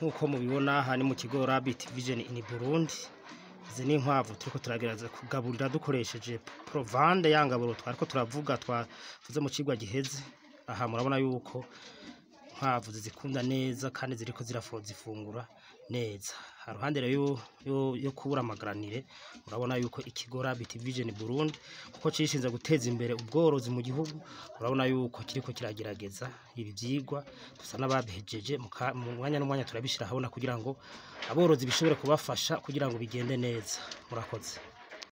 nk'uko mubibona aha ni mu kigo Rabbit Vision in Burundi izi ni inkwavu turiko turagerageza kugaburira dukoresheje provande ya ngaburo twariko turavuga twavuze mu cigwa giheze aha murabona yuko inkwavu zizikunda neza kandi ziriko zirafo zifungura neza haruhande rero yo, yo, yo kubura amagaranire urabona yuko ikigo Rabbit Vision Burundi kuko cishinze guteza imbere ubworozi mu gihugu urabona yuko kiriko kiragerageza ibi vyigwa dusa n'ababihejeje mu ka- mu mwanya n'umwanya turabishira habona kugira ngo aborozi bishobore kubafasha kugira ngo bigende neza murakoze